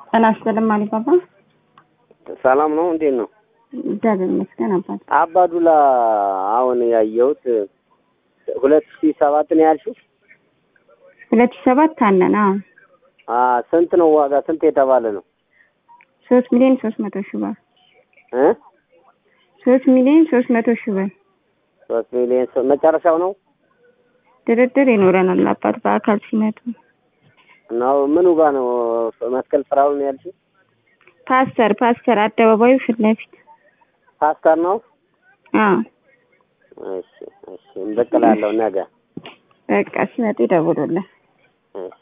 ጤና ይስጥልኝ አሊባባ። ሰላም ነው። እንዴት ነው? እግዚአብሔር ይመስገን አባት። አባዱላ አሁን ያየሁት ሁለት ሺህ ሰባት ነው ያልሽው? ሁለት ሺህ ሰባት አለን። አዎ አ ስንት ነው ዋጋ? ስንት የተባለ ነው? ሶስት ሚሊዮን ሶስት መቶ ሺህ ብር እ ሶስት ሚሊዮን ሶስት መቶ ሺህ ብር ሶስት ሚሊዮን ሶ- መጨረሻው ነው ድርድር ይኖረናል አባት በአካል ሲመጡ። ነው ምኑ ጋር ነው? መስቀል ፍራውን ነው ያልሽው? ፓስተር ፓስተር አደባባዩ ፊት ለፊት ፓስተር ነው? አዎ እሺ እሺ፣ እንበቅላለሁ ነገ። በቃ ሲመጡ ይደውሉልን። እሺ